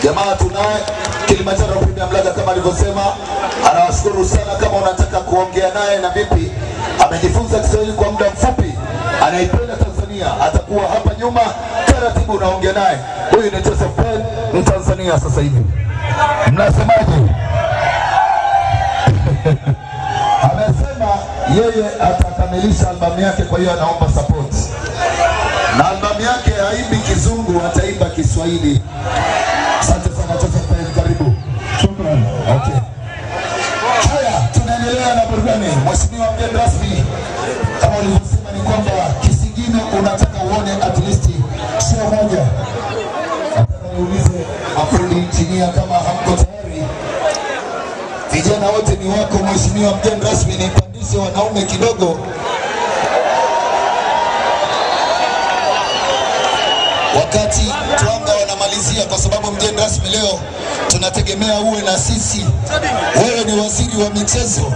Jamaa tunaye Kilimanjaro Premium Lager kama alivyosema, anawashukuru sana. Kama unataka kuongea naye na vipi, amejifunza Kiswahili kwa muda mfupi, anaipenda Tanzania, atakuwa hapa nyuma taratibu, unaongea naye. Huyu ni Joseph Pen, Mtanzania sasa hivi. Mnasemaje? Amesema yeye atakamilisha albamu yake, kwa hiyo anaomba support na albamu yake haimbi kizungu, ataimba Kiswahili. Asante sana Joseph Pen, karibu. Shukran. Okay. Haya, tunaendelea na burudani. Mheshimiwa mgeni rasmi, kama ulivyosema ni kwamba kisigino unataka uone at least sio moja. Nataka niulize mafundi injinia kama hamko tayari. Vijana wote ni wako, mheshimiwa mgeni rasmi, nipandishe wanaume kidogo. wakati Twanga wanamalizia, kwa sababu mgeni rasmi leo tunategemea uwe na sisi. Wewe ni waziri wa michezo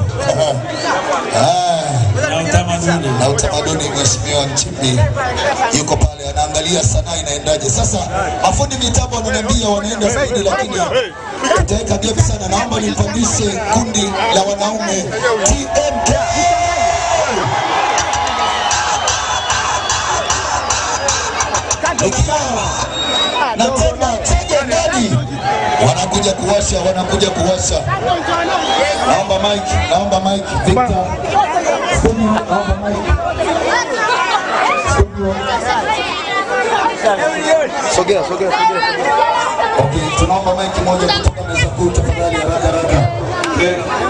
Ah, Na utamaduni. na utamaduni. Mheshimiwa Nchimbi yuko pale anaangalia sanaa inaendaje. Sasa mafundi mitambo wananiambia wanaenda zaidi, lakini tutaweka gap sana. Naomba nipandishe kundi la wanaume TMK. Nikiwa na tena tega ndani, wanakuja kuwasha, wanakuja kuwasha. Naomba mike, naomba mike, Victor. Studio, naomba mike. Studio. Sogea, sogea, sogea. Okay, tunaomba mike moja kutoka meza kuu tafadhali, haraka haraka. Okay.